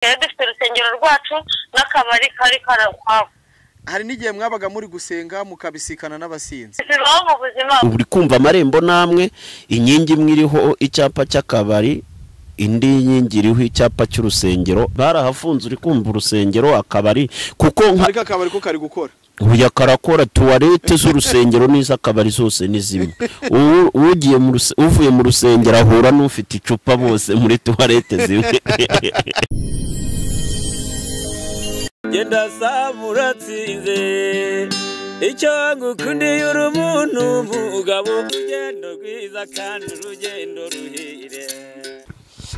rero dufite urusengero rwacu n'akabari kari kari ukwaho hari n'igihe mwabaga muri gusenga mukabisikana n'abasinzi zibaho mu buzima uri kumva amarembo namwe inkingi imwe iriho icyapa cy'akabari indi nkingi iriho icyapa cy'urusengero barahafunze uri kumva urusengero akabari kuko nka ariko akabari ko kari gukora uya karakora tuwarete z'urusengero n'iz'akabari zose ni zimwe Ubu- ugiye mu ruse- uvuye mu rusengero ahura n'ufite icupa bose muri tuwarete zimwe genda saba uratsinze icyo ngukundiye uri umuntu umugabo urugendo rwiza kandi urugendo ruhire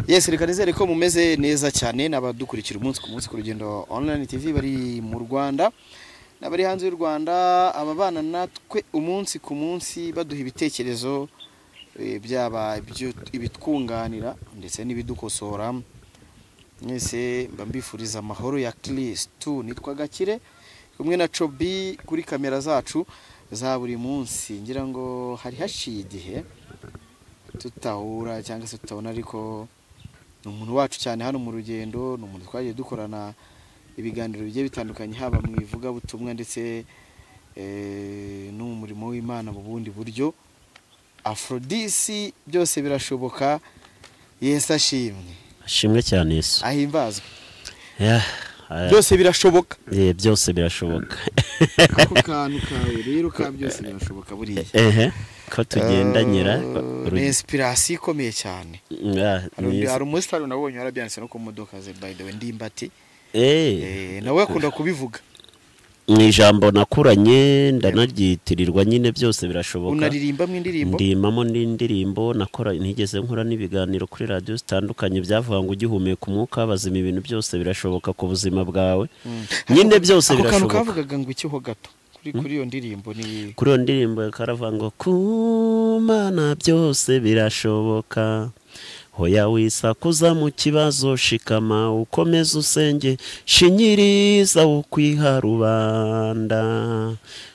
yesi reka nizere ko mumeze neza cyane n'abadukurikira umunsi ku munsi ku rugendo online tv bari mu rwanda n'abari hanze y'u rwanda ababana natwe umunsi ku munsi baduha ibitekerezo eh, byaba ibyo- ibitwunganira ndetse n'ibidukosora mwese mba mbifuriza amahoro ya kirisitu nitwa gakire kumwe na cobi kuri kamera zacu za buri munsi ngira ngo hari haciye igihe tutahura cyangwa se tutabona ariko ni umuntu wacu cyane hano mu rugendo ni umuntu twagiye dukorana ibiganiro bigiye bitandukanye haba mu ivugabutumwa ndetse eh, no mu murimo w'imana mu bundi buryo afrodisi byose birashoboka yesu ashimwe ashimwe cyane yesu ahimbazwe Yeah, eh, byose birashoboka eh, byose birashoboka ako kantu kawe rero ka byose birashoboka buriya ehe ko tugendanyira ni inspiration ikomeye cyane Hari undi- hari umusitari nabonye warabyanditse no ku modoka ze by the way ndimbati Eh, nawe akunda kubivuga mu ijambo nakuranye ndanagitirirwa nyine byose birashoboka unaririmba mu indirimbo ndimamo n'indirimbo nakora ntigeze nkora n'ibiganiro kuri radiyo zitandukanye byavuga ngo ugihumeka umwuka bazima ibintu byose birashoboka ku buzima bwawe nyine byose ako kantu birashoboka kavugaga ngo ikiho gato kuri kuri iyo ndirimbo ni kuri iyo ndirimbo karavuga ngo ku mana byose birashoboka hoya wisakuza mu kibazo shikama ukomeze usenge shinyiriza ukwiha rubanda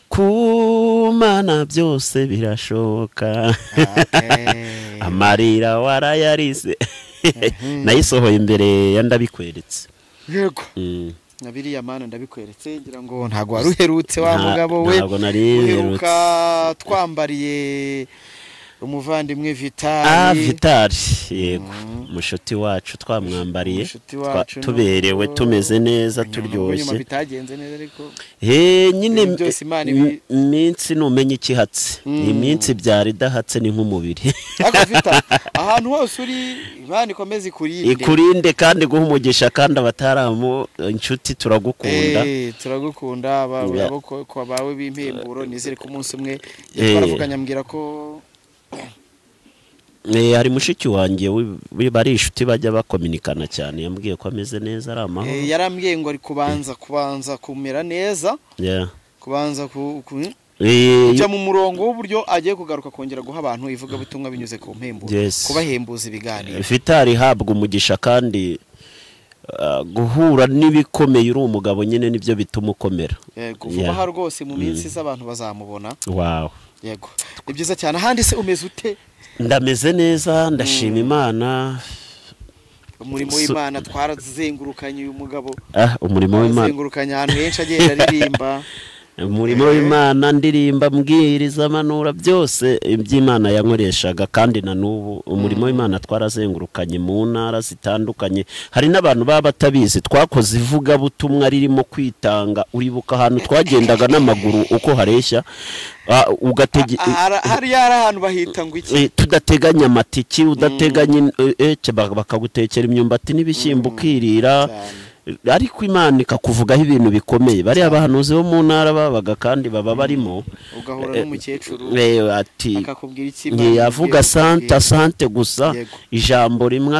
ku mana byose birashoboka Eh, amarira warayarise nayisohoye imbere ya ndabikweretse yego Mm. na biriya mana ndabikweretse ngira ngo ntago wari uherutse wa Nta- mugabo we ntabwo nari uheruka twambariye umuvandimwe ah vitali vitari yego Mm. mushuti wacu twamwambariye Mushuti twa- wacu tuberewe nubwo- tumeze neza Nyuma- turyoshye nyuma bitagenze neza ariko Eh, nyine Ibintu byose Imana ibi- im- iminsi numenya ikihatse Mm. iminsi byari idahatse ni nk'umubiri ariko vitali ahantu hose uri imana ikomeze ikurinde ikurinde kandi guha umugisha kandi abataramu inshuti turagukunda Eh, turagukunda aba- Ya. abo ko- ko bawe b'impemburo nizere ko umunsi umwe Eh. twaravuganye ambwira ko Eh, hari mushiki wanjye wi- wi- bari inshuti bajya bakominikana cyane yambwiye ko ameze neza ari amahoro eh, yarambwiye ngo ari kubanza kubanza kumera neza Yeah. kubanza ku- ku- Eh, kujya mu murongo w'uburyo agiye kugaruka kongera guha abantu ivugabutumwa binyuze ku mpemburo Yes. kubahembuza ibiganiro vitari ihabwa umugisha kandi ah, guhura n'ibikomeye uri umugabo nyine nibyo bituma ukomera yego vuba Yeah. aha rwose mu minsi iza abantu bazamubona wawe yego ni byiza cyane ahandi se umeze ute ndameze neza ndashima imana umurimo So- w'imana twarazengurukanye uyu mugabo ah, umurimo w'imana twarazengurukanye ahantu henshi agenda aririmba umurimo w'imana ndirimba mbwiriza amanura byose iby'imana yankoreshaga kandi na n'ubu umurimo w'imana twarazengurukanye mu ntara zitandukanye hari n'abantu baba batabizi twakoze ivugabutumwa ririmo kwitanga uribuka ahantu twagendaga n'amaguru uko hareshya ah, ugatege Aha- hariya hari ahantu bahita ngo iki eh, tudateganya amatiki udateganya in- eh, eh, cye bak- bakagutekera imyumbati n'ibishyimbo ukirira Cyane. ariko imana ikakuvugaho ibintu bikomeye bariya bahanuzi bo mu ntara babaga kandi baba barimo ugahura Eh, n'umukecuru eh, ati akakubwira iki nge yavuga sante santa asante gusa Yego. ijambo rimwe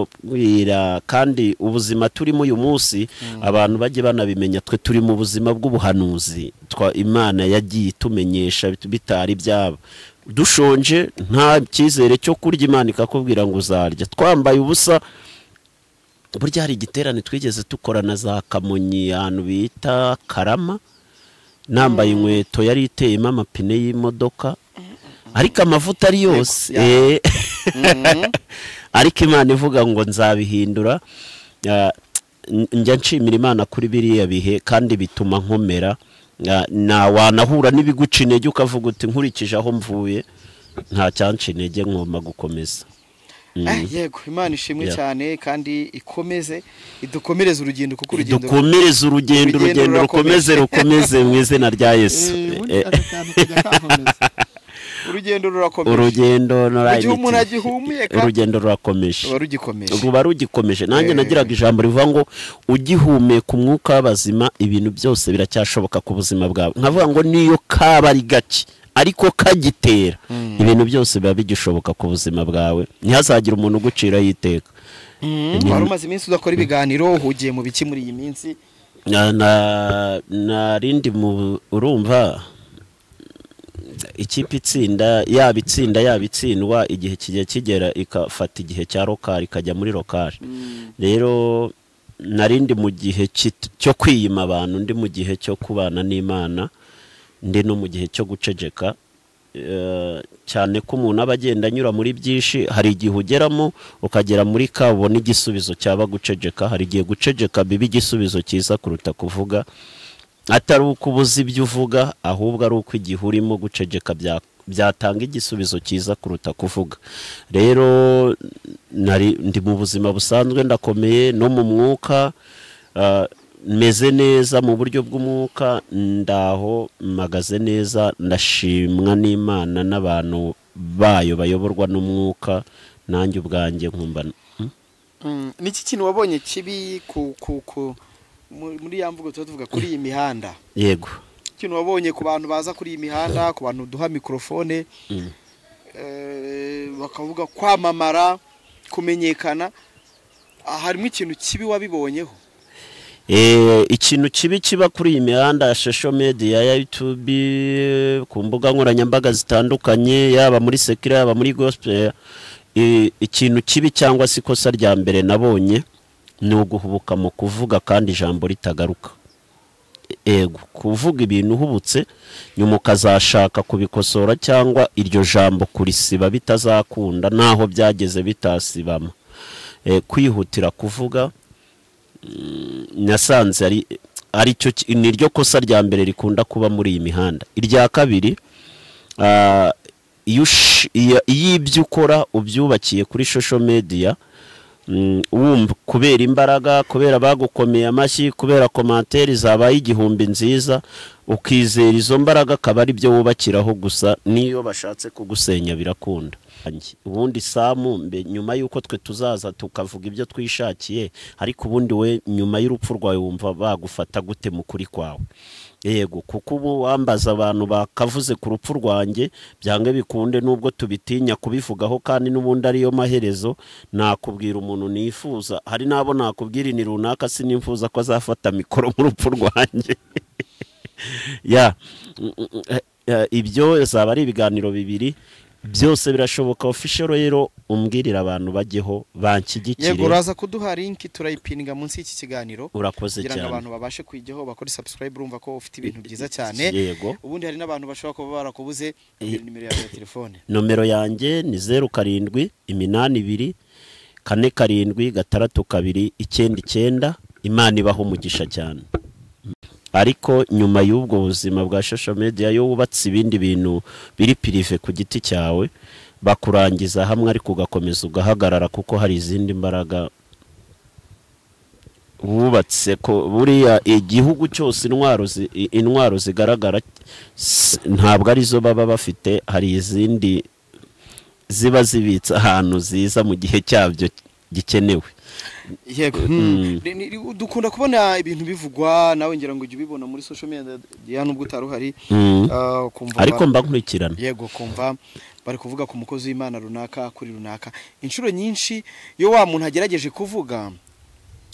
akakurobwira kandi ubuzima turimo uyu munsi abantu bajye banabimenya twe turi mu buzima bw'ubuhanuzi twa imana yagiye itumenyesha bit- bitari byaba dushonje nta cyizere cyo kurya imana ikakubwira ngo uzarya twambaye ubusa burya hari igiterane twigeze dukorana za kamonyi ahantu bita karama nambaye inkweto yari iteyemo amapine y'imodoka ariko amavuta ari yose ya. eh. ariko imana ivuga ngo nzabihindura Ah, njya nshimira imana kuri biriya bihe kandi bituma nkomera Na- na wanahura n'ibiguca intege ukavuga uti nkurikije aho mvuye nta cyanca intege nkoma gukomeza Eh, yego imana ishimwe Yeah. cyane kandi ikomeze idukomereze urugendo kuko urugendo dukomereze urugendo urugendo urugendo rukomeze rurakomeje. rukomeze mu izina rya yesu Eh, ubundi Eh, aka kantu kajya kakomeza. urugendo rurakomeje urugendo Mu gihe umuntu nurayimiti. agihumeka, urugendo rurakomeje ruba rugikomeje ruba rugikomeje nanjye Eh. nagiraga ijambo rivuga ngo ugihumeka umwuka w'abazima ibintu byose biracyashoboka ku buzima bwawe nkavuga ngo niyo kaba ari gake ariko kagitera ibintu byose biba bigishoboka ku buzima bwawe ntihazagire umuntu uguciraho iteka Mm, wari umaze iminsi udakora ibiganiro uhugiye mu biki muri iyi minsi Na- na- narindi mu urumva ikipe itsinda yaba itsinda yaba itsindwa igihe kijya kigera ikafata igihe cya rokari ikajya muri rokari rero narindi mu gihe kit- cyo kwiyima abantu ndi mu gihe cyo kubana n'imana ndi no mu gihe cyo guceceka Eh, cyane ko umuntu aba agenda anyura muri byinshi hari igihe ugeramo ukagera muri ka ubona igisubizo cyaba guceceka hari igihe guceceka biba igisubizo cyiza kuruta kuvuga atari uko ubuze ibyo uvuga ahubwo ari uko igihe urimo guceceka bya- byatanga igisubizo cyiza kuruta kuvuga rero nari ndi mu buzima busanzwe ndakomeye no mu mwuka ah, meze neza mu buryo bw'umwuka ndaho mpagaze neza ndashimwa n'imana n'abantu bayo bayoborwa n'umwuka nanjye ubwanjye nkumva Hmm? Mm, niki kintu wabonye kibi ku ku ku mu- muri ya mvugo tuba tuvuga kuri iyi mihanda yego ikintu wabonye ku bantu baza kuri iyi mihanda ku bantu duha mikorofone Mm. eh, bakavuga kwamamara kumenyekana Ah, harimo ikintu kibi wabibonyeho Eh, ikintu kibi kiba kuri iyi mihanda ya social media ya YouTube ku mbuga nkoranyambaga zitandukanye yaba muri sekira yaba muri gospel eh, ikintu kibi cyangwa se ikosa rya mbere nabonye ni uguhubuka mu kuvuga kandi ijambo ritagaruka ego kuvuga ibintu uhubutse nyuma ukazashaka kubikosora cyangwa iryo jambo kurisiba bitazakunda naho byageze bitasibama Eh, kwihutira kuvuga nasanze ari ari cyo ki- ni ryo kosa rya mbere rikunda kuba muri iyi mihanda irya kabiri ah, iyo ush- iyo iyo ibyo ukora ubyubakiye kuri social media mm, wumva kubera imbaraga kubera bagukomeye amashyi kubera komantere zabaye igihumbi nziza ukizera izo mbaraga akaba ari byo wubakiraho gusa n'iyo bashatse kugusenya birakunda Ange, ubundi samu mbe nyuma y'uko twe tuzaza tukavuga ibyo twishakiye ariko ubundi we nyuma y'urupfu rwawe wumva bagufata gute mu kuri kwawe yego kuko ubu wambaza abantu bakavuze ku rupfu rwanjye byange bikunde nubwo tubitinya kubivugaho kandi n'ubundi ariyo maherezo nakubwira umuntu nifuza hari n'abo nakubwira ni runaka sinifuza ko azafata mikoro mu rupfu rwanjye ya Mm, mm, eh, eh, ibyo zaba ari ibiganiro bibiri byose birashoboka official rero umbwirira abantu bajyeho yego banshyigikire uraza kuduha linki turayipininga munsi y'iki kiganiro urakoze kugira ngo cyane abantu babashe kwijyaho bakore subscribe urumva ko ufite ibintu byiza cyane yego ubundi hari n'abantu bashobora kuba barakubuze Eh. nimero yawe ya telefone nomero yanjye ni zeru karindwi iminani ibiri kane karindwi gatandatu kabiri icyenda icyenda imana ibaho umugisha cyane ariko nyuma y'ubwo buzima bwa social media iyo wubatse ibindi bintu biri pirive ku giti cyawe bakurangiza hamwe ariko ugakomeza ugahagarara kuko hari izindi mbaraga wubatse ko buriya igihugu cyose intwaro zi- i- intwaro zigaragara s- ntabwo arizo baba bafite hari izindi ziba zibitse ahantu ziza mu gihe cyabyo gikenewe yego Mm. Ni- ni- ni- dukunda kubona ibintu bivugwa nawe ngira ngo ujye ubibona muri social media nubwo utari uhari Mm. Ah, ukumva ariko ba- mba nkurikirana yego kumva bari kuvuga ku mukozi w'imana runaka kuri runaka inshuro nyinshi iyo wa muntu agerageje kuvuga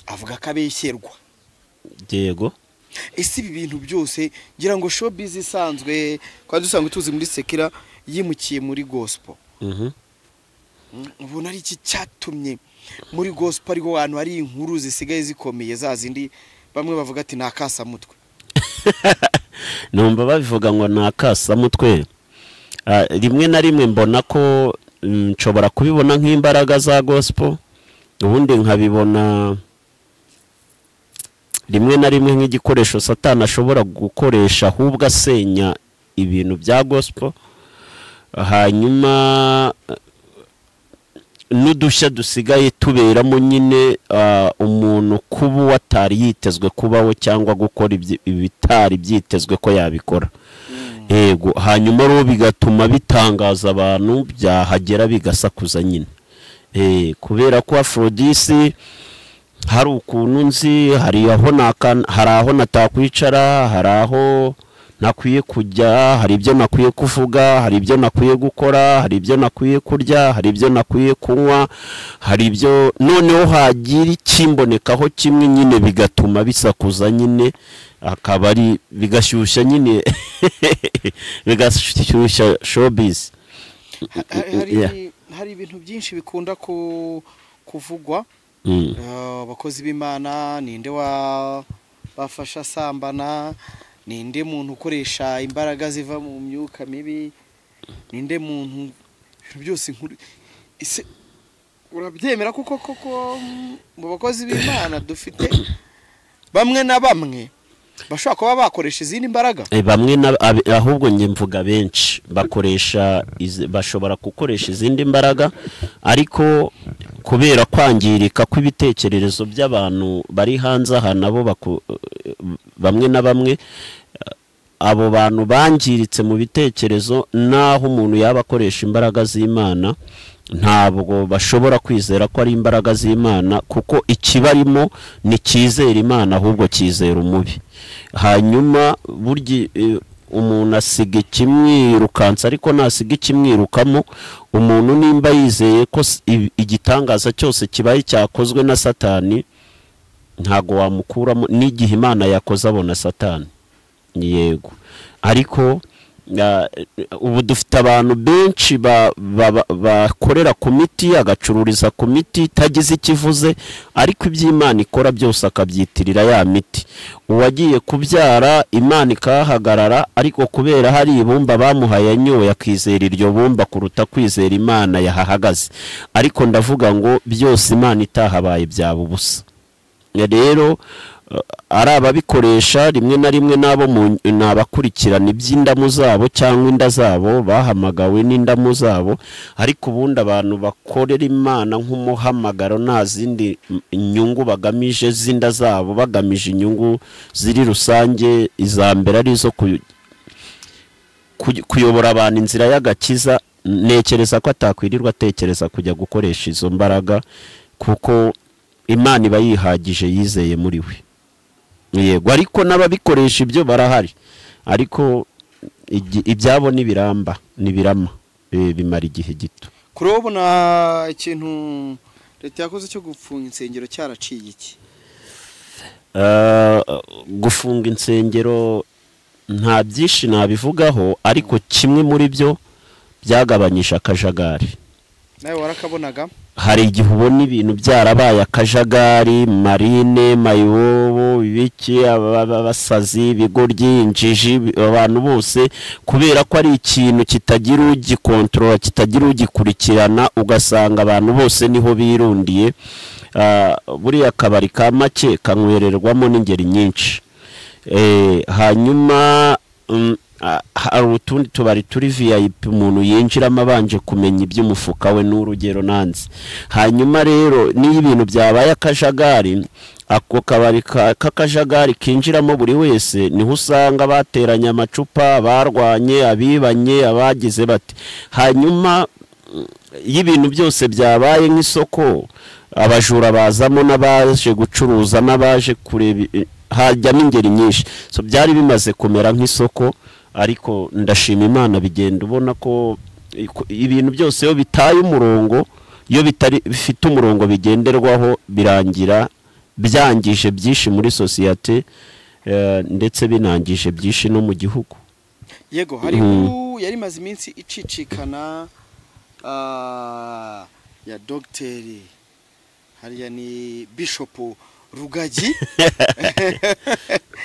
avuga ko abeshyerwa yego ese ibi bintu byose ngira ngo showbiz isanzwe twari dusanzwe tuzi muri sekira yimukiye muri gospel Mhm. ubona ari iki cyatumye muri gospel ariho hantu hari inkuru zisigaye zikomeye za zindi bamwe bavuga ati ni akasamutwe numva babivuga ngo ni akasamutwe Ah, rimwe na rimwe mbona ko mm, nshobora kubibona nk'imbaraga za gospel ubundi nkabibona rimwe na rimwe nk'igikoresho satana ashobora gukoresha ahubwo asenya ibintu bya gospel hanyuma eh, n'udushya dusigaye tuberamo nyine ah, umuntu kuba uwo atari yitezwe kubaho cyangwa gukora ibyi- ibitari byitezwe ko yabikora yego hanyuma rero bigatuma bitangaza abantu byahagera bigasakuza nyine Eh, kubera ko afrodisi hari ukuntu nzi hari aho naka- hari aho natakwicara hari aho nakwiye kujya hari ibyo nakwiye kuvuga hari ibyo nakwiye gukora hari ibyo nakwiye kurya hari ibyo nakwiye kunywa hari ibyo noneho hagira ikimbonekaho kimwe nyine bigatuma bisakuza nyine akaba ari bigashyushya nyine bigashyushya showbiz Ha- ha- Yeah. hari hari ibintu byinshi bikunda ku- kuvugwa Mm. Eh, abakozi b'imana ninde wa bafasha asambana ninde muntu ukoresha imbaraga ziva mu myuka mibi ninde muntu ibintu byose nkuru ese urabyemera kuko koko mm, mu bakozi b'imana dufite bamwe na bamwe bashobora kuba bakoresha izindi mbaraga Eh, bamwe na ab- ahubwo njye mvuga benshi bakoresha izi- bashobora gukoresha izindi mbaraga ariko kubera kwangirika kw'ibitekerezo by'abantu bari hanze aha nabo baku- eh, bamwe na bamwe eh, abo bantu bangiritse mu bitekerezo n'aho umuntu yaba akoresha imbaraga z'imana ntabwo bashobora kwizera ko ari imbaraga z'imana kuko ikibarimo nticyizera imana ahubwo cyizera umubi hanyuma burya eh, umuntu asiga ikimwirukansa ariko nasiga ikimwirukamo umuntu nimba yizeye ko s- i- igitangaza cyose kibaye cyakozwe na satani ntabwo wamukuramo n'igihe imana yakoze abona satani yego ariko ah, ubu dufite abantu benshi ba- ba- ba- bakorera ku miti agacururiza ku miti itagize icyo ivuze ariko ibyo imana ikora byose akabyitirira ya miti uwagiye kubyara imana ikahahagarara ariko kubera hari ibumba bamuhaye yanyoye akizera iryo bumba kuruta kwizera imana yahahagaze ariko ndavuga ngo byose imana itahabaye byaba ubusa Ya rero eh, ari ababikoresha rimwe na rimwe n'abo mu- ni abakurikirana iby'indamu zabo cyangwa inda zabo bahamagawe n'indamu zabo ariko ubundi abantu bakorera imana nk'umuhamagaro nta zindi mm, inyungu bagamije z'inda zabo bagamije inyungu ziri rusange iza mbere ari izo ku- ku- kuyobora abantu inzira y'agakiza ntekereza ko atakwirirwa atekereza kujya gukoresha izo mbaraga kuko imana iba yihagije yizeye muri we yego ariko n'ababikoresha ibyo barahari ariko igi- ibyabo n'ibiramba n'ibirama eh, bimara igihe gito kuri ubu nta ikintu leta yakoze cyo gupfunga insengero cyaraciye iki Eh, gufunga insengero nta byinshi nabivugaho ariko kimwe muri byo byagabanyije akajagari nawe warakabonaga hari igihe ubona ibintu byarabaye akajagari marine mayibobo ibiki aba- aba- abasazi ibigoryi injiji bi- abantu bose kubera ko ari ikintu kitagira ugikontorora kitagira ugikurikirana ugasanga abantu bose niho birundiye Ah, buriya akabari ka make kanywererwamo n'ingeri nyinshi Eh, hanyuma mm, ah, hari utundi tubari turi vip umuntu yinjiramo abanje kumenya iby'umufuka we n'urugero nanze hanyuma rero n'iyo ibintu byabaye akajagari ako kabari ka- k'akajagari kinjiramo buri wese niho usanga bateranye amacupa barwanye abibanye abagize bati hanyuma mm, iyo ibintu byose byabaye nk'isoko abajura bazamo n'abaje gucuruza n'abaje kureba i- hajyamo ingeri nyinshi so byari bimaze kumera nk'isoko ariko ndashima imana bigenda ubona ko i- ko ibintu byose iyo bitaye umurongo iyo bitari bifite umurongo bigenderwaho birangira byangije byinshi muri sosiyete eh, ndetse binangije byinshi no mu gihugu yego hari Mhm. inkuru yari imaze iminsi icicikana ah, ya dogiteri hariya ni bishopu rugagi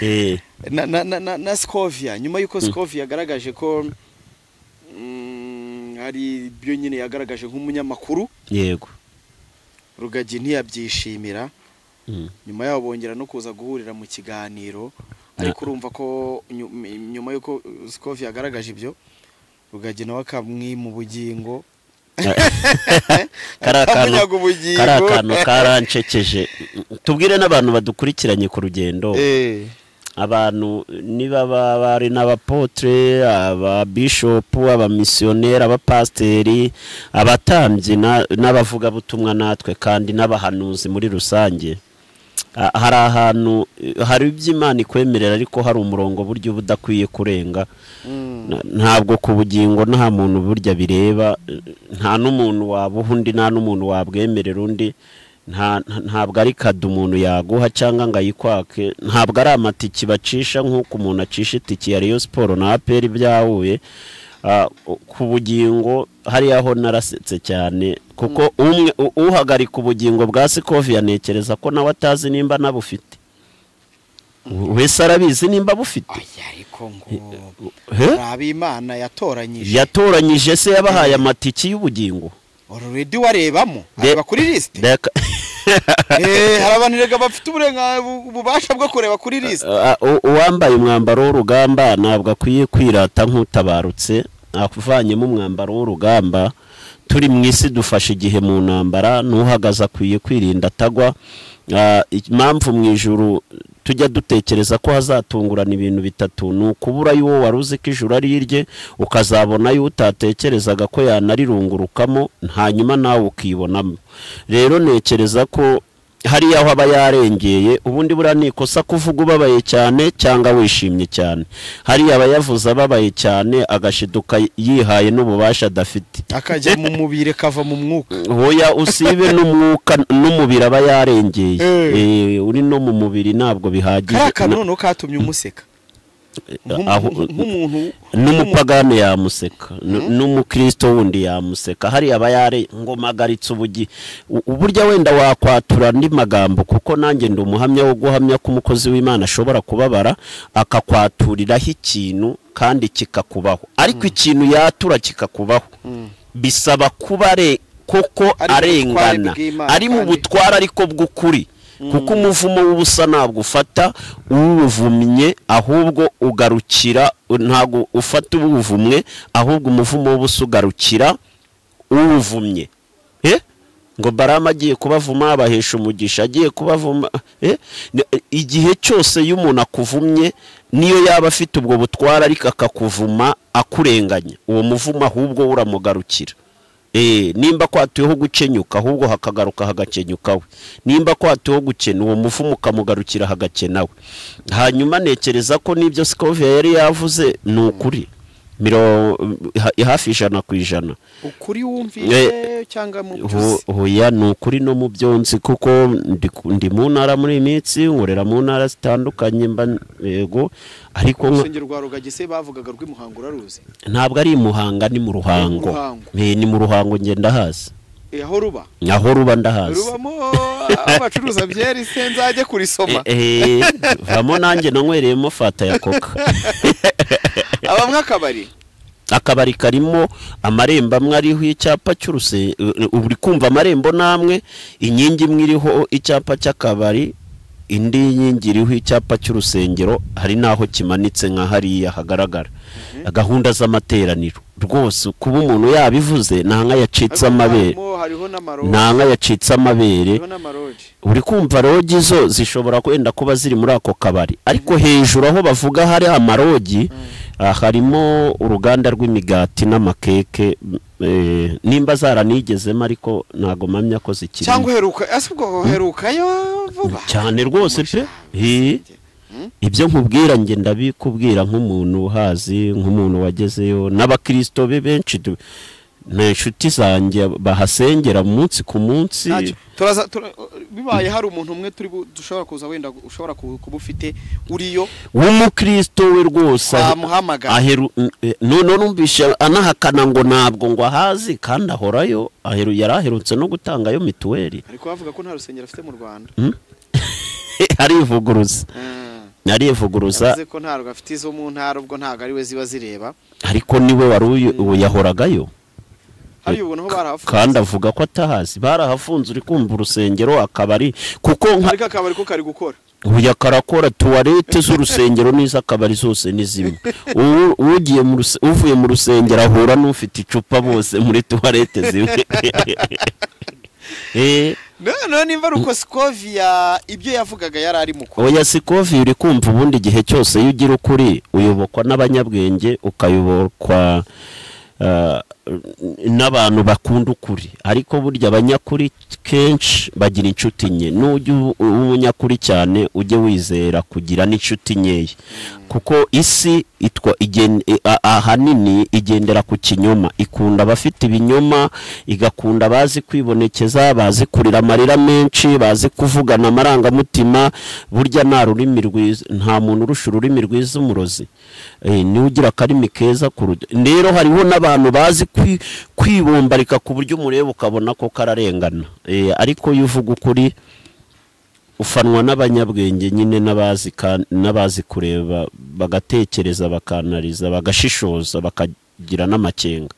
Eh, na, na, na, na, na scovia nyuma y'uko scovia yagaragaje ko mm, hari ibyo nyine yagaragaje nk'umunyamakuru yego rugagi ntiyabyishimira nyuma yaho bongera no kuza guhurira mu kiganiro ariko urumva ko nyu- nyuma y'uko sikovi yagaragaje ibyo rugagi nawe akamwima ubugingo kari akantu Amunyaga ubugingo. kari akantu karancekeje tubwire n'abantu badukurikiranye ku rugendo Eh, abantu niba ba- bari n'abapotre ababishopu abamisiyoneri abapasiteri abatambyi na- n'abavugabutumwa natwe kandi n'abahanuzi muri rusange Ah, hari ahantu eh, hari ibyo imana ikwemerera ariko hari umurongo buryo uba udakwiye kurenga Na- ntabwo ku bugingo nta muntu burya bireba eh, nta n'umuntu wabuha undi nta n'umuntu wabwemerera undi nta- nta- ntabwo ari kado umuntu yaguha cyangwa ngo ayikwake ntabwo ari amatiki bacisha nk'uko umuntu acisha itiki ya Rayon siporo na aperi byahuye Ah, ku bugingo hariya ho narasetse cyane kuko umwe u- uhagarika ubugingo bwa sikovi yanekereza ko nawe atazi nimba anabufite wese arabizi nimba bufite oya, ariko ngo He? hari ab'imana yatoranyije yatoranyije se yabahaye amatiki y'ubugingo ororedi warebamo De- areba kuri lisite Reka- Eh, hari abantu rega bafite uburenga- bu- ububasha bwo kureba kuri lisite Uh, u- uwambaye umwambaro w'urugamba ntabwo akwiye kwirata nk'utabarutse avanyemo umwambaro w'urugamba turi mu isi dufashe igihe mu ntambara n'uhagaze akwiye kwirinda atagwa Uh, impamvu mu ijuru tujya dutekereza ko hazatungurana ibintu bitatu ni ukubura y'uwo wari uzi ko ijuru ari irye ukazabona y'uwo utatekerezaga ko yanarirungurukamo hanyuma nawe ukibonamo rero ntekereza ko hariya aho aba yarengeye ubundi buriya ni ikosa kuvuga ubabaye cyane cyangaba wishimye cyane hariya aba yavuze ababaye cyane agashiduka yihaye n'ububasha adafite akajya mu mubiri kava mu mwuka hoya usibe n'umwuka n'umubiri aba yarengeye Eh. Eh, uri no mu mubiri ntabwo bihagije kariya kantu noneho katumye umuseka Na- aho- Nk'umuntu- nk'umuntu n'umupagani yamuseka n- n'umukristo wundi yamuseka hariya aba yare ngo magaritse ubugi u- uburyo wenda wakwatura andi magambo kuko nanjye ndi umuhamya wo guhamya ko umukozi w'imana ashobora kubabara akakwaturiraho ikintu kandi kikakubaho ariko ikintu yatura kikakubaho bisaba kuba are koko Ari mu arengana butware bw'Imana ari mu kandi- butwara ariko bw'ukuri kuko umuvumo w'ubusa ntabwo ufata uwuvumye ahubwo ugarukira ntabwo ufata uwuvumwe ahubwo umuvumo w'ubusa ugarukira uwuvumye Eh? ngo barama agiye kubavuma abahesha umugisha agiye kubavuma Eh? Ni- igihe cyose iyo umuntu akuvumye niyo yaba afite ubwo butwara ariko akakuvuma akurenganya uwo muvumo ahubwo we uramugarukira Eh, nimba kwatuyeho gukenyuka ahubwo hakagaruka hagakenyuka we nimba kwatuyeho gukena uwo muvumo ukamugarukira hagakena we hanyuma ntekereza ko n'ibyo sikovia yari yavuze ni ukuri Miro- ha- hafi ijana ku ijana ukuri wumvise cyangwa mu byo uzi. Ho- hoya ni ukuri no mu byo nzi kuko ndi ku- ndi mu ntara muri iyi minsi nkorera mu ntara zitandukanye mba yego ariko nka- urusengero rwa rugagise bavugaga rw'imuhango uraruzi ntabwo ari i muhanga ni mu ruhango Ruhango. Eh, ni mu ruhango ngenda hazi Eh, aho ruba aho ruba ndahazi rubamo aho bacuruza byeri se nzajye kurisoma Eh, eh, vamo nanjye nanywereyemo fata ya koka abamwe akabari akabari karimo amarembo amwe ariho icyapa cy'uruse ubu uri kumva amarembo n'amwe inkingi imwe iriho icyapa cy'akabari indi nkingi iriho icyapa cy'urusengero hari n'aho kimanitse nka hariya hagaragara gahunda z'amateraniro rwose kuba umuntu yabivuze nta nka yacitse amabere harimo hariho n'amaroji nta nka yacitse amabere hariho n'amaroji uri kumva rogi zo zishobora kwenda kuba ziri muri ako kabari ariko hejuru aho bavuga hari amarogi ah, harimo uruganda rw'imigati n'amakeke m- eh, nimba zaranigezemo ariko ntago mpamya ko zikiri cyangwa uheruka ese ubwo uherukayo vuba cyane rwose pe Eh, Hmm? ibyo nkubwira njye ndabikubwira nk'umuntu uhazi nk'umuntu wagezeyo n'abakirisito be benshi du- ni inshuti zanjye bahasengera munsi ku munsi Ntacyo. turaza tura- bibaye hari umuntu umwe turi bu- dushobora kuza wenda ushobora ku- kuba ufite uriyo w'umukristo we rwose ahe- Twamuhamagara. aheru n- e, none numvishe anahakana ngo ntabwo ngo ahazi kandi ahorayo aheru yari aherutse no gutangayo mituweli ariko bavuga ko nta rusengero afite mu rwanda arivuguruza Ah, arivuguruza yavuze ko ntabwo afite izo mu ntara ubwo ntabwo ari we ziba zireba ariko niwe wari uyu- uyu yahoragayo hariya ubona aho barahafunze kandi avuga ko atahazi barahafunze uri kumva urusengero akabari kuko nka ariko akabari ko kari gukora uya karakora tuwarete z'urusengero n'iz'akabari zose ni zimwe Ubu- ugiye mu ruse- uvuye mu rusengero ahura n'ufite icupa bose muri tuwarete zimwe Eh, noneho nimba ari uko sikoviya ibyo yavugaga yari arimo kuba oya si kovi uri kumva ubundi igihe cyose iyo ugira ukuri uyobokwa n'abanyabwenge ukayobokwa ah, n'abantu bakunda ukuri ariko burya abanyakuri kenshi bagira inshuti nke nujya uba umunyakuri cyane ujye wizera kugira n'inshuti nkeya kuko isi itwa igen- i- a- ahanini igendera ku kinyoma ikunda abafite ibinyoma igakunda bazi kwibonekeza bazi kurira amarira menshi bazi kuvugana amarangamutima burya nta rurimi rwiza nta muntu urusha ururimi rwiza umurozi Eh, niwe ugira akarimi keza ku rujya rero hariho n'abantu bazi kwi- kwibombarika ku buryo umureba ukabona ko kararengana Eh, ariko iyo uvuga ukuri ufanwa n'abanyabwenge nyine n'abazi ka- n'abazi kureba bagatekereza bakanariza bagashishoza bakagira n'amakenga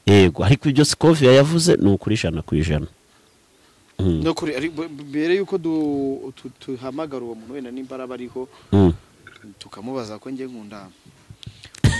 yego ariko ibyo sikoviya yavuze ni ukuri ijana ku ijana Mm, No kuri- ari- b- mbere y'uko du- tu- duhamagara uwo muntu wenda nimba araba ariho mm. tukamubaza ko njye nkunda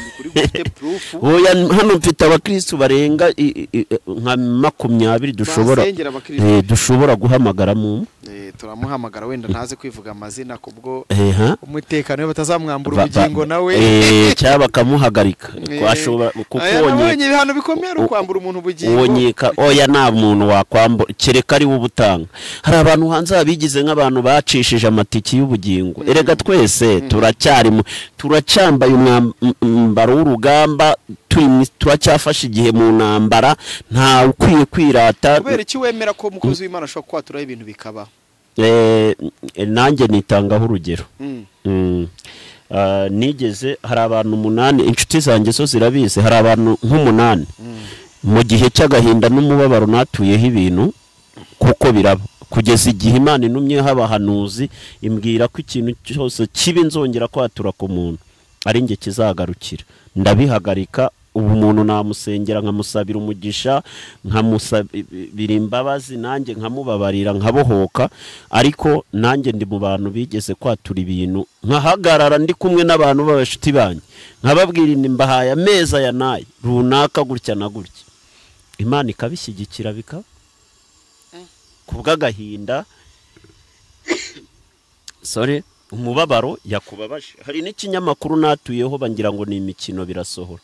ukuri gufite purufu oya hano mfite abakirisitu barenga i- i- i- nka makumyabiri dushobora basengera abakirisitu. Eh, dushobora guhamagara mu Eh, turamuhamagara wenda ntaze kwivuga amazina kubwo Eh, ha? umutekano we batazamwambura Ba- ba- ubugingo nawe Eh, cyangwa bakamuhagarika Eh, ashobora kuko aya nawe wonye- wenye ibihano bikomeye ari u- ukwambura umuntu uwo ubugingo nyika oya nta muntu wakwambura kereka ari we ubutanga hari abantu hanze babigize nk'abantu bacishije amatiki y'ubugingo erega twese turacyari mu- turacyambaye umwam- m- umwambaro w'urugamba turi mu- turacyafashe igihe mu ntambara nta ukwiye kwirata kubera iki wemera ko umukozi w'imana ashobora kwaturaho ibintu bikaba Eh, nanjye nitangaho urugero Mm. Mm. Ah, nigeze hari abantu umunani inshuti zanjye zo zirabizi hari abantu nk'umunani mu gihe cy'agahinda n'umubabaro natuyeho ibintu kuko biraba kugeza igihe imana intumyeho abahanuzi imbwira ko ikintu cyose kibi nzongera kwatura ku muntu ari njye kizagarukira ndabihagarika ubu umuntu namusengera nkamusabira umugisha nkamusabira imbabazi nanjye nkamubabarira nkabohoka ariko nanjye ndi mu bantu bigeze kwatura ibintu nkahagarara ndi kumwe n'abantu b'abashuti banjye nkababwira indi mbahaye ameza ya nayo runaka gutya na gutya imana ikabishyigikira bikaba ku bw'agahinda sore umubabaro yakubabaje hari n'ikinyamakuru natuyeho bangira ngo ni imikino birasohora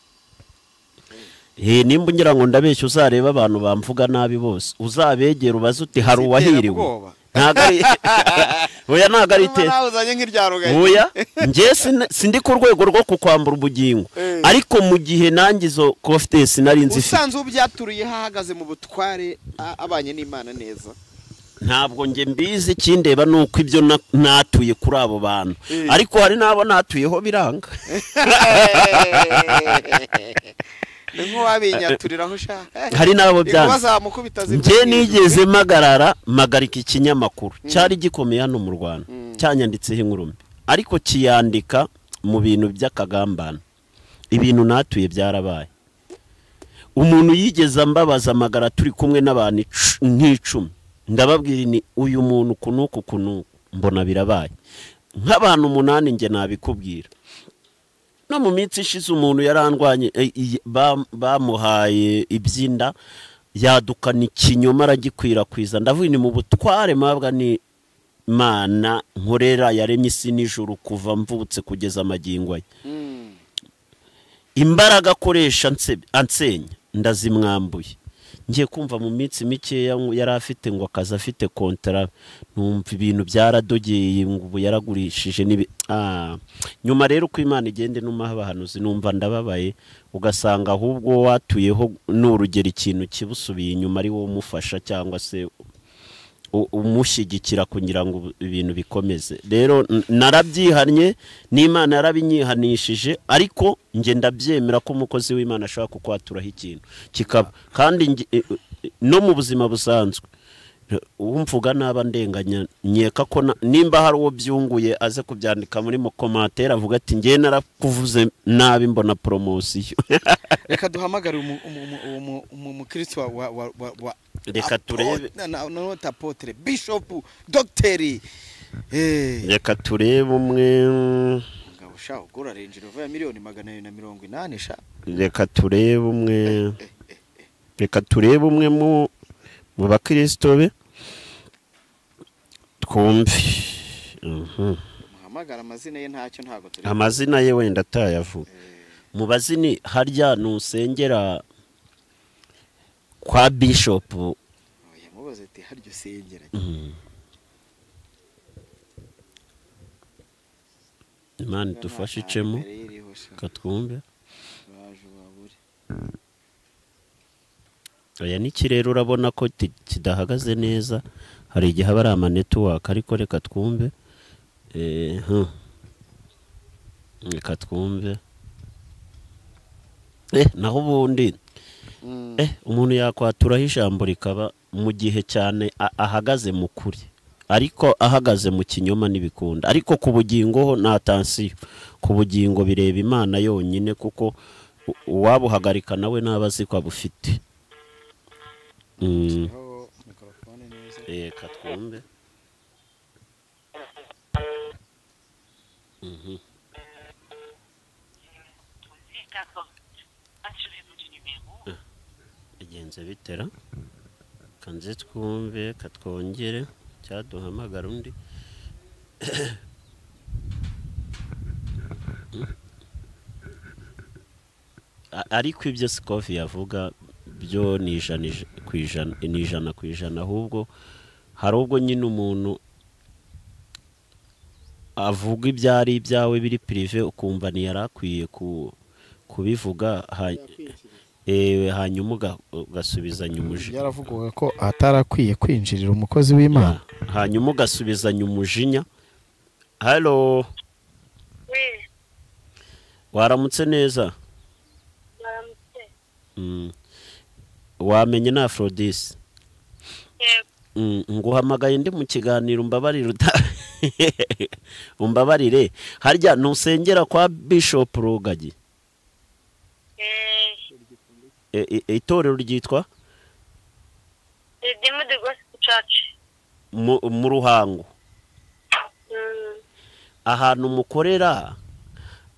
Eh, nimba ngira ngo ndabeshya uzareba abantu bamvuga nabi bose uzabegera ubaze uti hari uwahiriwe Iterabwoba. ntabwo ari oya ntabwo ari Urumva itera nawe uzanye nk'iryarugaye oya njye sina- sindi ku rwego rwo kukwambura ubugingo Eh. ariko mu gihe nangizo kofite sinari nzifite usanzwe ubyaturiye ahagaze mu butware a- abanye n'imana neza ntabwo njye mbizi ikindeba ni uko ibyo na- natuye kuri abo bantu Eh. ariko hari n'abo natuyeho biranga ni nk'uwabinyaturiraho ushaka hari n'abo byanga bazamukubita njye nigeze magarara magarika ikinyamakuru cyari gikomeye hano mu rwanda cyanyanditseho inkuru mbi ariko kiyandika mu bintu by'akagambane ibintu natuye byarabaye umuntu yigeze ambabaza amagara turi kumwe n'abantu icu- nk'icumi ndababwira ni uyu muntu uku n'uku uku n'uku mbona birabaye nk'abantu umunani njye nabikubwira no mu minsi ishize umuntu yarandwanye eh, iyi- ba- bamuhaye ibyinda yadukana ikinyoma aragikwirakwiza ndavuga ni mu butware mabwa ni mana nkorera yaremye isi nijoro kuva mvutse kugeza amagingo ye imbaraga akoresha anse- ansenya ndazimwambuye ngiye kumva mu minsi mikeya ngo yari afite ngo akazi afite kontara numva ibintu byaradogeye ngo ubu yaragurishije n'ibi- Ah, nyuma rero uko imana igenda inumaho abahanuzi numva ndababaye ugasanga ahubwo wowe watuyeho n'urugero ikintu kibusubiye inyuma ari wowe umufasha cyangwa se u- umushyigikira kugira ngo ubu- ibintu bikomeze rero n- narabyihannye n'imana yarabinyihanishije ariko njye ndabyemera ko umukozi w'imana ashobora kukwaturaho ikintu kikaba kandi njye- e- e- no mu buzima busanzwe uwo mvuga naba ndenganya nkeka ko na- nimba hari uwo byunguye aze kubyandika muri mukomatera avuga ati ngewe narakuvuze nabi mbona poromosiyo reka duhamagare umu- umu- umu- umu- umu- umukristo wa- wa- wa- wa- wa Reka turebe. nanota apotere bishopu dogiteri Eh, reka turebe umwe umugabo ushaka ugura renji rova ya miliyoni magana abiri na mirongo inani sha reka turebe umwe reka turebe umwe mu mu bakristo be twumve Mhm. muhamagara amazina ye ntacyo ntabwo turi amazina ye wenda atayavuga mu bazini harya nusengera kwa bishopu yamubaza ati haryo sengera Mhm. imana idufashe icemo Imbere y'iriho sha, katwumve baje babure aya niki rero urabona ko ti- kidahagaze neza hari igihe aba ari amanetiwaka ariko reka twumve Eh, huh. reka twumve eh naho ubundi Mm. eh umuntu yakwaturaho ijambo rikaba mu gihe cyane a- ahagaze mu kuri ariko ahagaze mu kinyoma ntibikunda ariko ku bugingo ho nta tansiyo ku bugingo bireba imana yonyine kuko u- uwabuhagarika nawe ntaba azi ko abufite Mm, Aho mikorofone neza reka twumve Mhm. D'accord. Assurez-vous du numéro. bigenze bitera kanze twumve katwongere cyaduhamagara undi A- ariko ibyo sikofi yavuga byo ni ijana ij- ku ijana ni ijana ku ijana ahubwo hari ubwo nyine umuntu avuga ibyari ibyawe biri pirive ukumva ntiyari akwiye ku- kubivuga ha- ewe hanyuma uga- ugasubizanya umujinya byaravugaga ko atarakwiye kwinjirira umukozi w'imana hanyuma ugasubizanya umujinya halo Oui, waramutse neza madame C. Mm. wamenye na afrodisi Yego. Mm, nguhamagaye ndi mu kiganiro umbabarire uta- umbabarire harya ntusengera kwa bishopu rugagi Eh, E- e- itorero ryitwa The Demo de Gospel Church. mu mu ruhango Mm. ahantu mukorera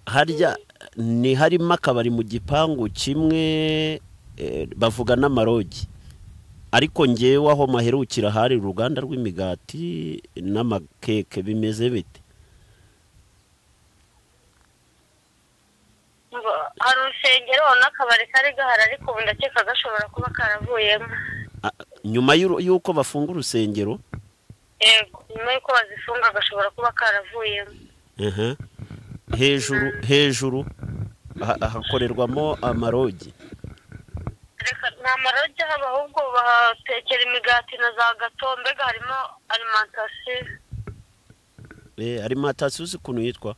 harya ni harimo akabari mu gipangu kimwe eh, bavuga n'amarogi ariko ngewe aho maherukira hari uruganda rw'imigati n'amakeke bimeze bite Ngo hari urusengero n'akabari kari gahari ariko ubu ndakeka gashobora kuba karavuyemo Ah, nyuma y'uru- y'uko bafunga urusengero yego nyuma y'uko bazifunga gashobora kuba karavuyemo aha, hejuru hejuru ha- hakorerwamo amarogi reka nta marogi haba ahubwo bahatekera imigati na za gato mbega harimo alimantasiyo Eh, arimantasiyo uzi ukuntu yitwa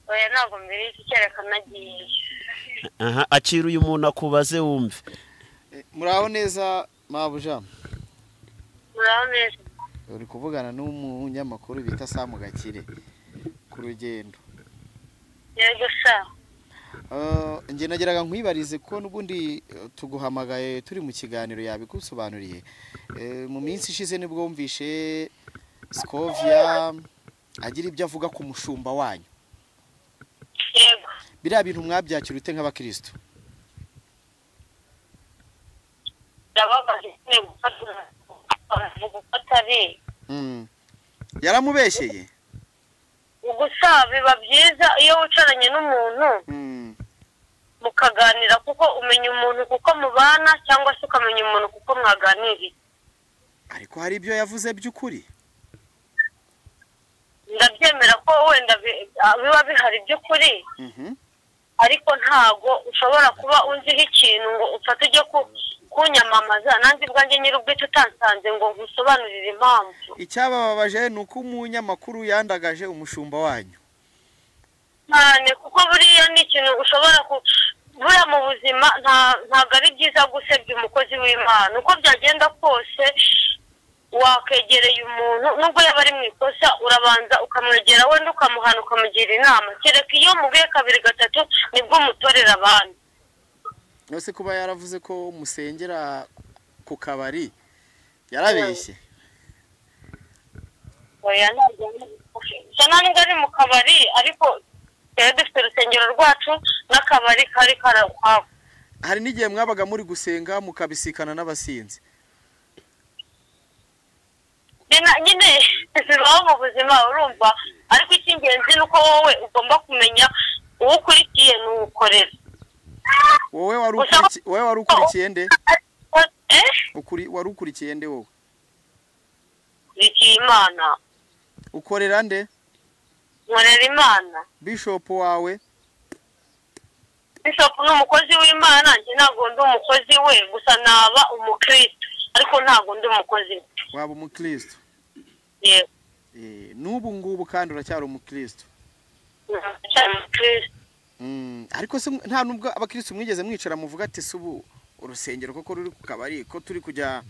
oya ntabwo mbere y'iki kereka nagiye Aha, akira uyu muntu akubaze wumve muraho neza mabuja muraho neza uri kuvugana n'umunyamakuru bita samu gakire ku rugendo yego sa Eh, njye nageraga nkwibarize ko n'ubundi eh, tuguhamagaye turi mu kiganiro yabigusobanuriye Eh, mu minsi ishize nibwo wumvishe sikovia agira ibyo avuga ku mushumba wanyu yego biriya bintu mwabyakira ute nk'abakirisitu ndababaje nyine gufata mu gufata ari Mm. yaramubeshyeye gusa biba byiza iyo wicaranye n'umuntu Mm. mukaganira kuko umenya umuntu kuko mubana cyangwa se ukamenya umuntu kuko mwaganiriye ariko hari ibyo yavuze by'ukuri ndabyemera ko wenda bi- ah, biba bihari by'ukuri Mhm. ariko ntago ushobora kuba unziho ikintu ngo ufate ujye ku- kunyamamaza nanjye ubwanjye nyir'ubwite utansanze ngo nkusobanurire impamvu icyabababaje ni uko umunyamakuru yandagaje umushumba wanyu cyane kuko buriya ni ikintu ushobora ku- buriya mu buzima nta- ntabwo ari byiza gusebya umukozi w'imana uko byagenda kose wakegereye umuntu nubwo yaba ari mu ikosa urabanza ukamwegera wenda ukamuhana ukamugira inama kereka iyo muguye kabiri gatatu nibwo umutorera abandi ese kuba yaravuze ko musengera ku kabari yarabeshye oya ntabwo ari- bisa naho nubwo ari mu kabari ariko twari dufite urusengero rwacu n'akabari kari kari ukwako hari n'igihe mwabaga muri gusenga mukabisikana n'abasinzi nyina nyine bibaho mu buzima urumva ariko icy'ingenzi ni uko wowe ugomba kumenya uwo ukurikiye n'uwukorera wowe wari ukurikiye wowe wari ukurikiye nde eh ukuri wari ukurikiye nde wowe kurikiye imana ukorera nde nkorera imana bishopu wawe bishop ni umukozi w'imana njye ntabwo ndi umukozi we gusa naba umukristo ariko ntabwo ndi umukozi we waba umukristo yego Eh, n'ubu ngubu kandi uracyari umukristo ndacyari umukristo Mm, ariko se mw- nta nubwo abakristo mwigeze mwicara muvuga ati se ubu urusengero koko ruri ku kabari ko turi kujya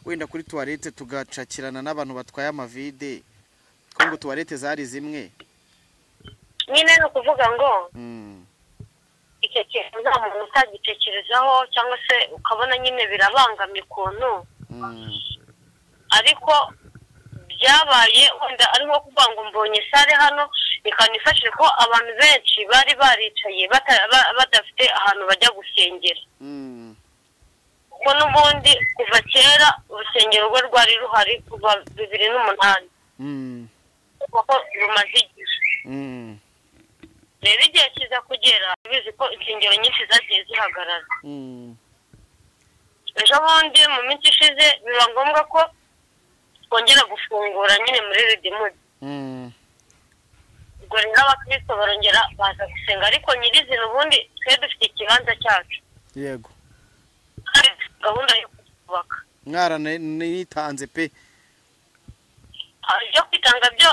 wenda kuri tuwarete tugacakirana n'abantu batwaye amavide ko ngo tuwarete zari zimwe nyine ni ukuvuga ngo Mm, icyo kintu nta muntu utagitekerezaho cyangwa se ukabona nyine birabangamye ukuntu mm. ariko byabaye wenda ari nko kuvuga ngo mbonye sare hano reka nifashe ko abantu benshi bari baricaye bata- ba- badafite ahantu bajya gusengera Mm, kuko n'ubundi kuva kera urusengero rwe rwari ruhari kuva bibiri n'umunani mm, kuko rumaze igihe mm, rero igihe kiza kugera bizi ko insengero nyinshi zagiye zihagarara mm, ejo bundi mu minsi ishize biba ngombwa ko twongera gufungura nyine muri redimudi mm. ubwo rero abakristo barongera baza gusenga ariko nyirizina ubundi twe dufite ikibanza cyacu yego kandi dufite gahunda yo kubaka mwaranitanze pe ibyo kwitanga byo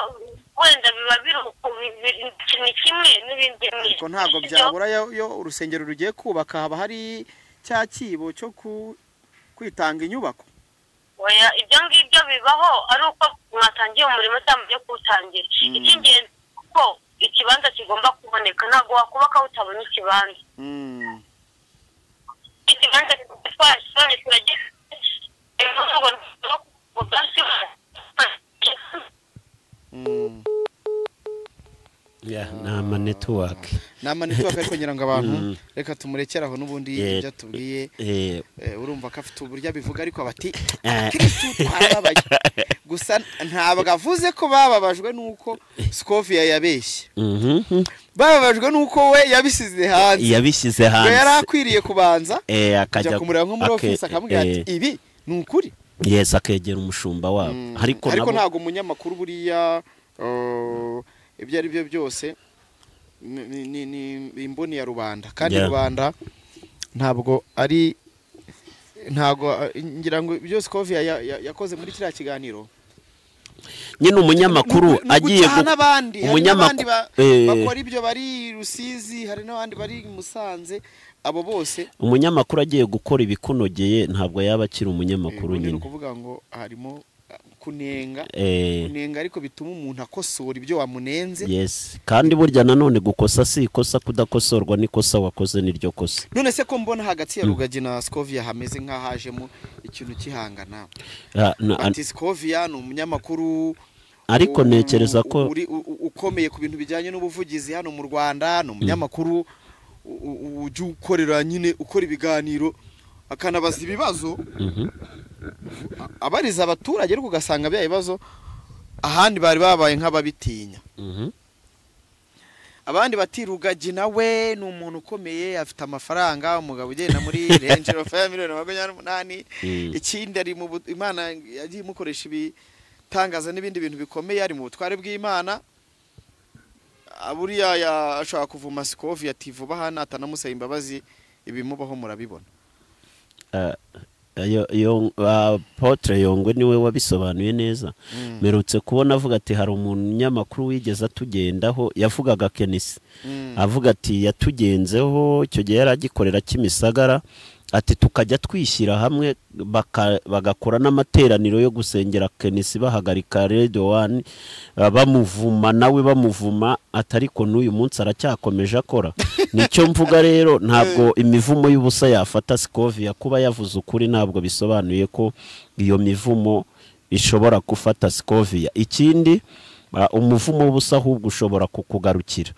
wenda biba biri uku, bi- bi- ikintu kimwe n'ibindi ni ariko ntabwo ibyo- byabura yo- yo urusengero rugiye kubaka haba hari cya kibo cyo ku- kwitanga inyubako oya ibyo ngibyo bibaho ari uko mwatangiye umurimo cyangwa byo kuwutangira Mm. icy'ingenzi ko ikibanza kigomba kuboneka ntabwo wakubaka utabona ikibanza Mm, ikibanza twashyiramo turagira ngo ubwatsi mm. nama netiwaki nama netiwaka ariko ngira ngo abantu Mm. reka tumurekere aho n'ubundi Yeah. ibyo atubwiye Eh, eh, urumva ko afite uburyo abivuga ariko bati Eh. abakirisitu twababaye gusa ntabwo avuze ko bababajwe n'uko sikofia yabeshye mhm. bababajwe n'uko we yabisize hanze yabishyize ngo yari hanze akwiriye kubanza Eh, akajya kujya kumureba nko muri ake- ofisi akamubwira ati eh, ibi ni ukuri yes akegera umushumba wabo Mm, ariko ariko nabo ntabwo umunyamakuru buriya uh, ibyo ari byo byose ni- ni- ni ni imboni ya rubanda kandi Yeah. rubanda ntabwo ari ntabwo uh, ngira ngo ibyo Scovia ya- ya- yakoze muri kiriya kiganiro nyine umunyamakuru ni ugu- ni agiye ugucaha gu- n'abandi hari umunyamak- n'abandi ba- eh. bakora ibyo bari i Rusizi hari n'abandi bari i Musanze abo bose umunyamakuru agiye gukora ibikunogeye ntabwo yaba akiri eh, umunyamakuru ubundi ni nyine ukuvuga ngo harimo uh, kunenga Eh, kunenga ariko bituma umuntu akosora ibyo wamunenze yes kandi burya nanone gukosa si ikosa kudakosorwa n'ikosa wakoze niryo kosa none se ko mbona hagati ya rugagi na skovia hameze nk'ahajemo ikintu kihangana Ah, na- ati skovia ni umunyamakuru ariko u- ntekereza ko uri- u- u- ukomeye ku bintu bijyanye n'ubuvugizi hano mu rwanda ni umunyamakuru u- u- ujya ukorera nyine ukora ibiganiro akanabaza ibibazo Mhm. a- abariza abaturage ariko ugasanga bya bibazo ahandi bari babaye nk'ababitinya Mhm. abandi bati rugagi nawe ni umuntu ukomeye afite amafaranga umugabo ugenda muri range of ya miliyoni makumyabiri n'umunani Mm. ikindi ari mu bu- imana yagiye imukoresha ibitangaza n'ibindi bintu bikomeye ari mu butware bw'imana Ah, buriya ya- ashobora kuvuma sikovi ati vuba hano atanamusaba imbabazi ibimubaho murabibona Ah, Ayo- iyo- ah, Apotre yongwe niwe wabisobanuye neza merutse kubona avuga ati hari umunyamakuru wigeze atugendaho yavugaga kenisi avuga ati yatugenzeho icyo gihe yari agikorera kimisagara ati tukajya twishyira hamwe baka- bagakora n'amateraniro yo gusengera kenisi bahagarika radio wani bamuvuma nawe bamuvuma ati ariko n'uyu munsi aracyakomeje akora nicyo mvuga rero ntabwo imivumo y'ubusa yafata sikovia kuba yavuze ukuri ntabwo bisobanuye ko iyo mivumo ishobora gufata sikovia ikindi ah, umuvumo w'ubusa ahubwo ushobora kukugarukira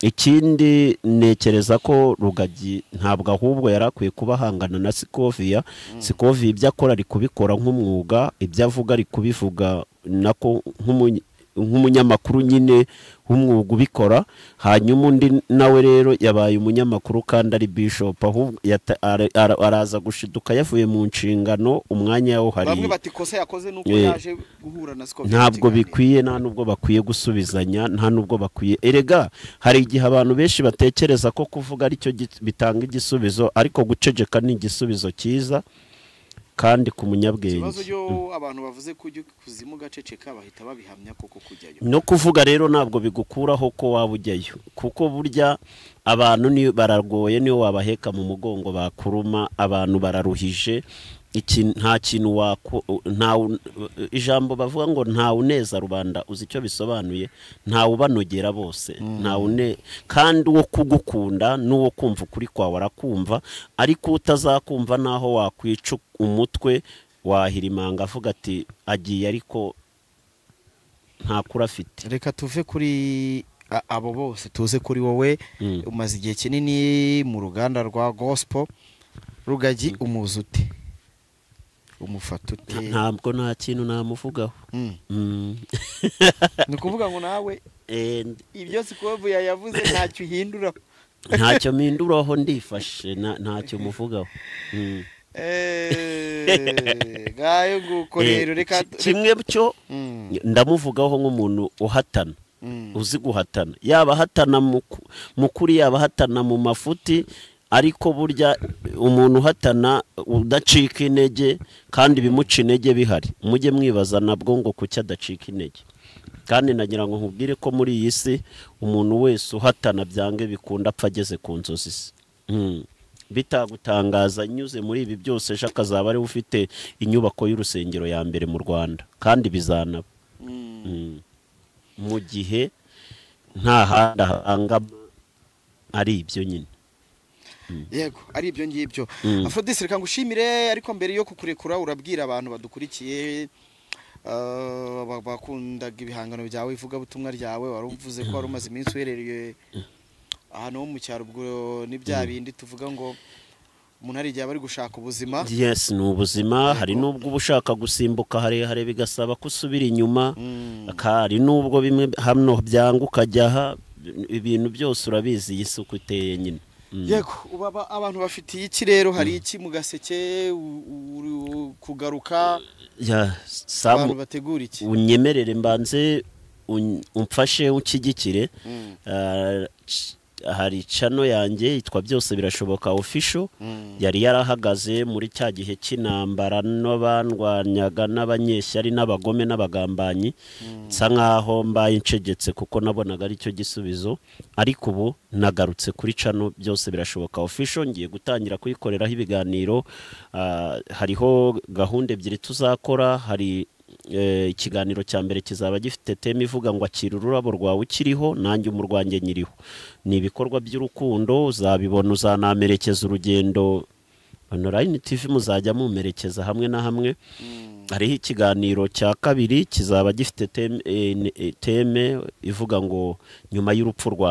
ikindi ntekereza ko rugagi ntabwo ahubwo yari akwiye kuba ahangana na sikoviya sikoviya ibyo akora ari kubikora nk'umwuga ibyo avuga ari kubivuga nako nk'umuny- nk'umunyamakuru nyine w'umwuga ubikora hanyuma undi nawe rero yabaye umunyamakuru kandi ari bishop ahubwo yata- ara- ara- araza gushiduka yavuye mu nshingano umwanya yawuhariye bamwe bati kosa yakoze nuko Eh, yaje guhura na sikopi ntabwo bikwiye nta nubwo bakwiye gusubizanya nta nubwo bakwiye erega hari igihe abantu benshi batekereza ko kuvuga aricyo gi- bitanga igisubizo ariko guceceka ni igisubizo cyiza kandi ku ikibazo munyabwenge cyo abantu bavuze kujya kuzimu gaceceka bahita babihamya koko kujyayo no kuvuga rero ntabwo bigukuraho ko waba ujyayo kuko burya abantu ni baragoye niyo wabaheka mu mugongo bakuruma abantu bararuhije iki nta kintu wako nta ijambo bavuga ngo nta uneza rubanda uzi icyo bisobanuye nta ubanogera bose nta une kandi uwo kugukunda n'uwo kumva ukuri kwawe arakumva ariko utazakumva naho wakwica umutwe wahirimanga avuga ati agiye ariko ntakura afite reka tuve kuri a- abo bose tuze kuri wowe Mm. umaze igihe kinini mu ruganda rwa gospel rugagi umuzi ute umufata ute ntabwo nta kintu namuvugaho Mm. Mm. ni ukuvuga ngo nawe Eh, ibyo sikovu yayavuze ntacyo uhindura ntacyo mpinduraho ndifashe nta- ntacyo muvugaho Mm. Eh, ngayo nguko Eh, rero reka ki- kimwe cyo Mm, ndamuvugaho nk'umuntu uhatana mm. uzi guhatana yaba ahatana mu ku- mu kuri yaba ahatana mu mafuti ariko burya umuntu uhatana udacika intege kandi ibimuca intege bihari mujye mwibaza nabwo ngo kuki adacika intege kandi nagira ngo nkubwire ko muri iyi si umuntu wese uhatana byange bikunda apfa ageze ku nzozi ze Mm. bitagutangaza nyuze muri ibi byose ejo akazaba ariwe ufite inyubako y'urusengero ya mbere mu rwanda kandi bizanaba Mm. mu gihe nta handi ahangama ari ibyo nyine yego ari ibyo ngibyo Mm. afrodis reka ngushimire ariko mbere yo kukurekura urabwira abantu badukurikiye ah, ba- bakundaga ibihangano byawe ivugabutumwa ryawe wari uvuze ko wari umaze iminsi uherereye ahantu ho mu cyaro ubwo ni bya bindi tuvuga ngo umuntu hari igihe aba ari gushaka ubuzima yes ni ubuzima hari n'ubwo uba ushaka gusimbuka harehare bigasaba ko usubira inyuma Mm. hari n'ubwo bimwe hano byanga ukajya aha ibintu byose urabizi iyi suku iteye nyine Mm. yego ubu aba- abantu bafitiye iki rero hari iki mu gaseke u- uri kugaruka Ya, abantu Samu- bategura iki unyemerere mbanze un- umfashe unshyigikire Mm. Ah, c- hari cano yanjye yitwa byose birashoboka official Mm. yari yarahagaze muri cya gihe cy'intambara n'abandwanyaga n'abanyeshyari n'abagome n'abagambanyi nsa nkaho mbaye ncegetse kuko nabonaga ari cyo gisubizo ariko ubu nagarutse kuri cano byose birashoboka official ngiye gutangira kuyikoreraho ibiganiro Ah, hariho gahunda ebyiri tuzakora hari eh, ikiganiro cya mbere kizaba gifite teme ivuga ngo akira ururabo rwawe ukiriho nanjye umurwanjye nyiriho ni ibikorwa by'urukundo uzabibona uzanamerekeza urugendo onorayini tivi muzajya mumerekeza hamwe na hamwe hariho ikiganiro cya kabiri kizaba gifite teme, eh, ne- eh, teme ivuga ngo nyuma y'urupfu rwawe